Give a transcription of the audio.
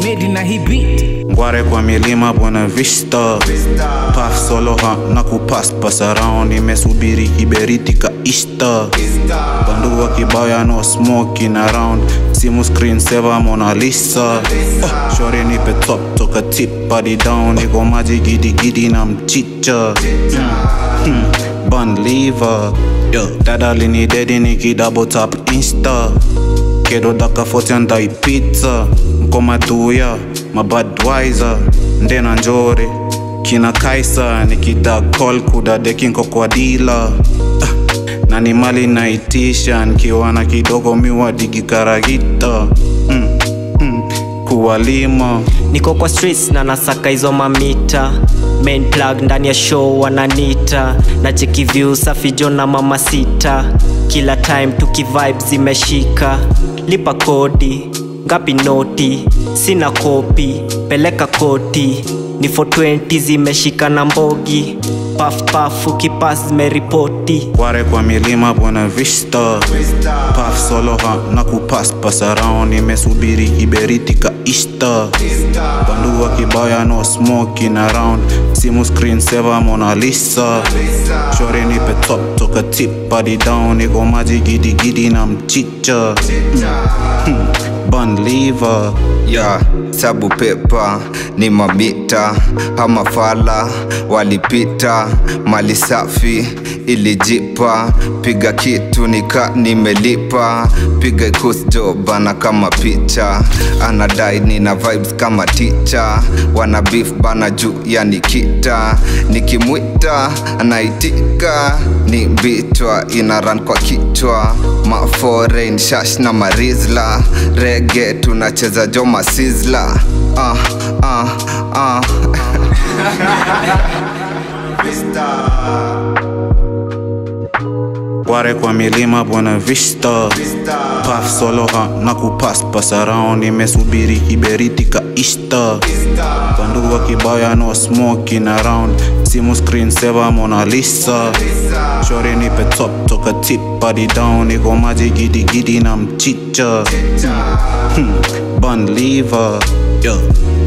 medi na hii beat ngware kwa milima Buena Vista Puff solo ha na kupaspas around imesubiri kiberiti ka Easter bandua kibaya no smoking around simu screen saver Mona Lisa oh, shore nipe top toka tip hadi down niko maji gidi gidi na mchicha hmm. bun liver yo dada lini dedi niki double tap insta kedo daka 40 andai pizza mkoma duya mabadwiser ndena njore kina kaisa nikida call kudadeki nko kwa dila ah, na ni mali naitisha nikiwa na kidogo miwa digikaragita mm, mm, kuwalima niko kwa streets na nasaka hizo mamita main plug ndani ya show wananita na cheki view safi jo na mama sita kila time tukivibe zimeshika lipa kodi ngapi noti sina kopi peleka koti ni 420 zimeshika na mbogi paf paf ukipas zimeripoti kware kwa milima Buena Vista Puff solo ha na kupaspas around imesubiri kiberiti ka Easter bandua kibaya no smoking around simu screen saver Mona Lisa shore nipe top toka tip hadi down niko maji gidi gidi na mchicha mm. bun liver ya sabu pepa ni mamita ama fala walipita mali safi ilijipa piga kitu nika nimelipa piga kusjo bana kama picha anadai nina vibes kama ticha wana beef bana juu ya nikita nikimwita anaitika ni bitwa ina run kwa kichwa maforeign shash na marizla rege tunacheza jo masizla ah, ah, ah. kware kwa milima Buena Vista Puff solo ha na kupaspas around imesubiri kiberiti ka Easter bandua kibaya no smoking around simu screen saver Mona Lisa shore nipe top toka tip hadi down niko maji gidi gidi na mchicha hmm. bun liver yo